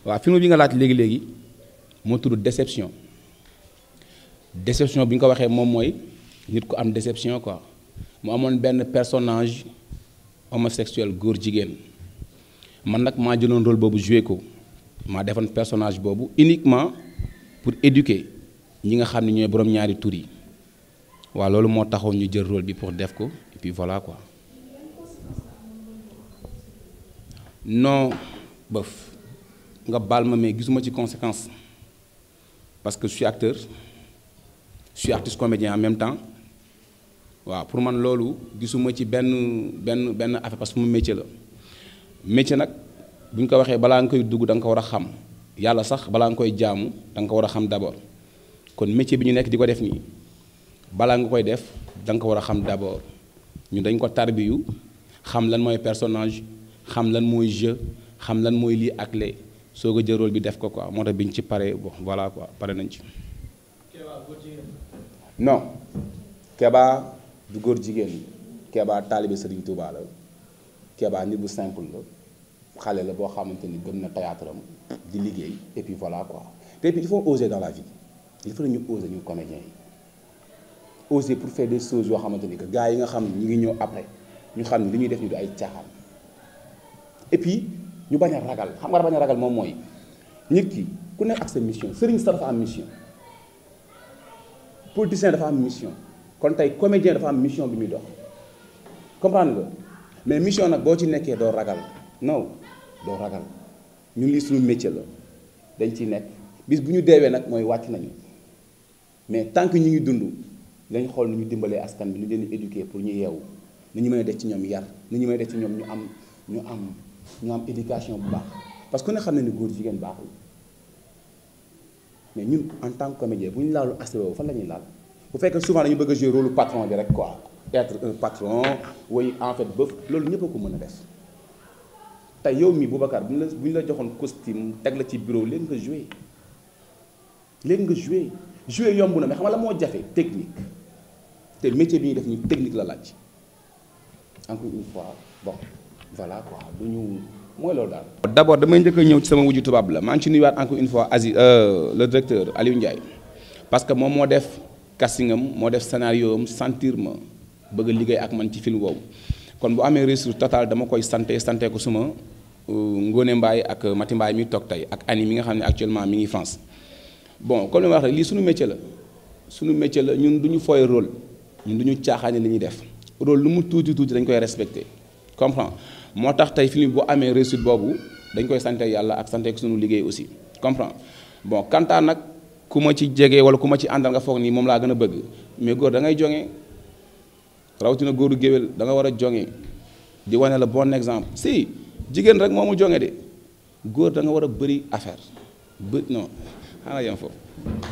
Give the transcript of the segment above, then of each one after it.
waaw film bi nga laaj léegi léegi moo tudd déception déception bi nga ko waxee moom mooy nit ku am déception quoi mu amoon benn personnage homosexuel góor jigéen man nag maa jëloon rôle boobu joué ko maa defoon personnage boobu uniquement pour éduquer ñi nga xam ne ñooy borom ñaari tur yi waaw loolu moo taxoon ñu jël rôle bi pour def ko et puis voilà quoi non bëf nga baal ma mais gisuma ci conséquence parce que je suis acteur je suis artiste comédien en même temps waaw pour man loolu gisuma ci benn benn benn affaire parce que mu métier la métier nag bu ñu ko waxee balaa nga koy dugg da nga ko war a xam yàlla sax balaa nga koy jaamu da nga ko war a xam d'abord kon métier bi ñu nekk di ko def nii balaa nga koy def da nga ko war a xam d'abord ñu dañ ko tarbiyu xam lan mooy personnage xam lan mooy jeu xam lan mooy lii ak lee soo ko jël rôle bi def ko quoi moo tax bi ñu ci pare bon voilà quoi pare nañ ci. non Keba du góor jigéen Keba taalibe Serigne Touba la Keba nit bu simple la xale la boo xamante ni gëm na théâtre am di liggéey et puis voilà quoi te puis il faut oser dans la vie il faut ñu oser ñu comédiens yi oser pour faire des choses yoo xamante ni que gars yi nga xam ne ñu ngi ñëw après ñu xam ne li ñuy def ñu du ay caaxaan et puis ñu bañ a ragal xam nga bañ a ragal moom mooy nit ki ku nekk ak sa mission sëriñ sa dafa am mission politicien dafa am mission kon tey comédien dafa am mission bi muy dox comprendre nga mais mission nag boo ci nekkee doo ragal non doo ragal ñun lii suñu métier la dañ ciy nekk bis bu ñu deewee nag mooy wàcc nañu mais tant que ñu ngi dund lañ xool nu ñu dimbalee askan bi nu leen di éduquer pour ñu yeewu nu ñu mën a def ci ñoom yar nu ñu mën a def ci ñoom ñu am ñu am ñu am éducation bu baax parce que ku ne xam ne ni góor jigéen baaxul mais ñun en tant que comédien bu ñu laalu aspect boobu fan la ñuy laal bu fekkee souvent dañu bëgg a jouer rôle patron bi rek quoi être un patron way en fait bëf loolu ñëpp a ko mën a def tey yow mi Boubacar bu ñu la bu ñu la joxoon costume teg la ci bureau léegi nga jouer léegi nga jouer jouer yomb na mais xam nga la moo jafe technique te métier bi ñuy def ñu technique la laaj encore une fois bon voilà quoi du ñu mooy loolu daal. d'abord damay njëkk a ñëw ci sama wujju tubaab la maa ngi ci nuyuwaat encore une fois Aziz le directeur Aliou Ndiaye parce que moom moo def casting am moo def scénario am sentir ma bëgg a liggéey ak man ci film boobu kon bu amee réussite totale dama koy santé santé ko suma Ngone Mbaye ak Mati Mbaye mi toog tey ak Annie mi nga xam ne actuellement mi ngi France bon comme li ma wax rek lii suñu métier la suñu métier la ñun du ñu fooy rôle ñun du ñu caaxaane li ñuy def rôle lu mu tuuti tuuti dañ koy respecté comprends moo tax tey film bu amee réussite boobu dañ koy sante yàlla ak sante ko suñu liggéey aussi comprends bon kantaan nag ku ma ci jege wala ku ma ci àndal nga foog nii moom laa gën a bëgg mais góor da ngay jonge rawatina góoru géwél da nga war a jonge di wane la bon exemple si jigéen rek moomu jonge de góor da nga war a bëri affaire bë non xanaa yem foofu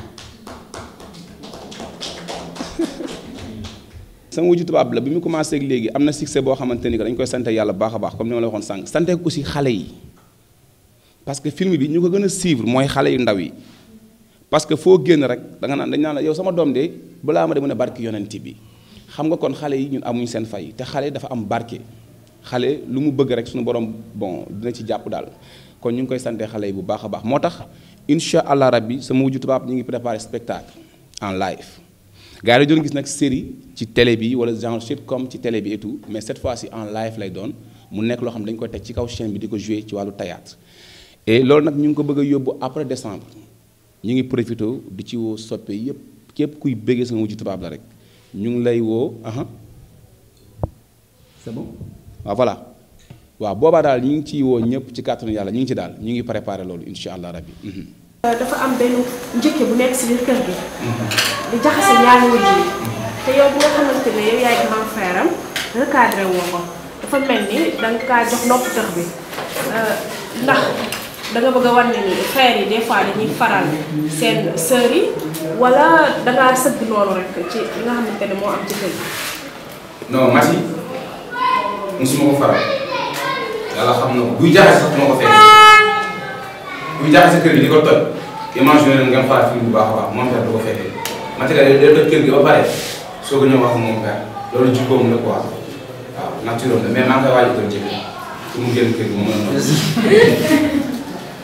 sama wujju tubaab la bi mu commencé ak léegi am na succès boo xamante ni que dañ koy sante yàlla baax a baax comme ni ma la waxoon sànq sante ko aussi xale yi parce que film bi ñu ko gën a suivre mooy xale yu ndaw yi parce que foo génn rek da nga naan dañ naan la yow sama doom de balaa ma de mën a barke yonent bi xam nga kon xale yi ñun amuñ seen fay te xale dafa am barke xale lu mu bëgg rek suñu borom bon dina ci jàpp daal kon ñu ngi koy sante xale yi bu baax a baax moo tax incha allah rabbi sama wujju tubaab ñu ngi préparé spectacle en live gars yi doon gis nag série ci télé bi wala genre sitcom ci télé bi et tout mais cette fois-ci en live lay doon mu nekk loo xam dañu ko teg ci kaw chaîne bi di ko jouer ci wàllu théâtre et loolu nag ñu ngi ko bëgg a yóbbu après décembre ñu ngi profité di ci woo soppe yépp képp kuy bëggee sama wujju tubaab la rek ñu ngi lay woo aha c'est bon waaw voilà waaw boobaa daal ñu ngi ciy woo ñëpp ci kàttanu yàlla ñu ngi ci daal ñu ngi préparé loolu incha allah rabbi dafa am benn njëkke bu nekk si biir kër gi. di jaxase ñaari wujj yi. te yow bu nga xamante ne yow yaay grand frère am recadré woo ko dafa mel ni da nga kaa jox nopp tëx bi ndax da nga bëgg a wan ne ni frère yi des fois dañuy faral seen sœurs yi wala da ngaa sëgg loolu rek ci li nga xamante ne moo am ci kër gi. non Mati musuma ko faral yàlla xam na ko buy jaxase sax moo ko fekk buy jaxase kër gi di ko toj imagine leen ngeen xoolaat fi bu baax a baax moom père du ko fekkee Mati ka day toj kër gi ba pare soo ko ñëw wax moom père loolu jikkoom la quoi waaw naturel la mais maa ngi koy waaj a jël pour mu génn kër gi mu mën a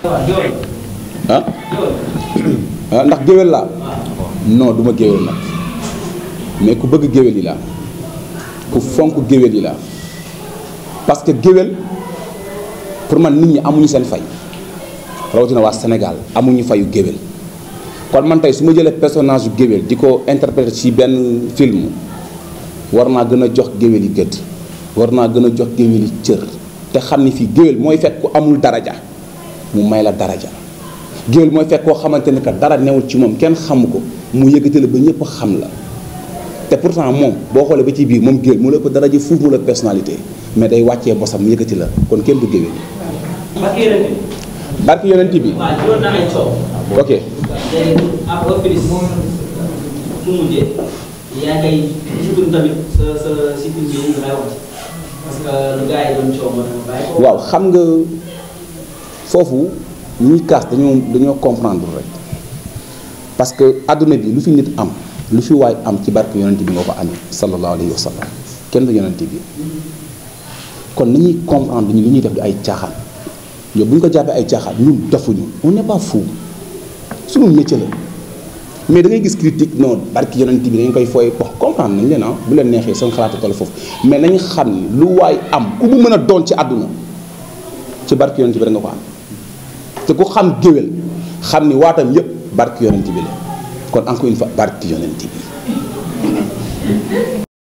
ah ah ndax géwél laa non du ma géwél nag mais ku bëgg géwél yi laa ku fonk géwél yi laa parce que géwél pour man nit ñi amuñu seen fay rawatina waa Sénégal amuñu fayu géwél kon man tey su ma jëlee personnage yu géwél di ko interpréter ci benn film war naa gën a jox géwél yi gëdd war naa gën a jox géwél yi cër te xam ni fii géwél mooy fekk ku amul daraja mu may la daraja géwél mooy fekk koo xamante ne que dara newul ci moom kenn xamu ko mu yëkkati la ba ñëpp xam la te pourtant moom boo xoolee ba ci biir moom géwél mu la ko daraja fuuf mu la personnalité mais day wàccee bosam mu yëkkati la kon kenn du géwél Mbacke yonent bi. barki yonent bi waaw juróom na ay coow. ok léegi ab office mu mujjee yaa ngay sutur tamit sa sa si film bi nga lay wax parce que lu gars yi doon coow moo tax bàyyi ko. waaw xam nga foofu ñuy kaas dañoo dañoo comprendre rek parce que àdduna bi lu fi nit am lu fi waay am ci barke yonent bi nga ko amee sallallahu alayhi wa sallam kenn du yonent bi kon nañuy comprendre ñu li ñuy def di ay caaxaan yow bu ñu ko jàppee ay caaxaan ñun defuñu on n'est pas fou suñu métier la mais da ngay gis critique non barki yonent bi dañ koy fooy wax comprendre nañ leen ah bu leen neexee seen xalaatu toll foofu mais nañ xam ni lu waay am ku mu mën a doon ci àdduna ci barki yonent bi da nga ko am te ku xam géwél xam ni waatam yépp barki yonent bi la kon encore une fois barki yonent bi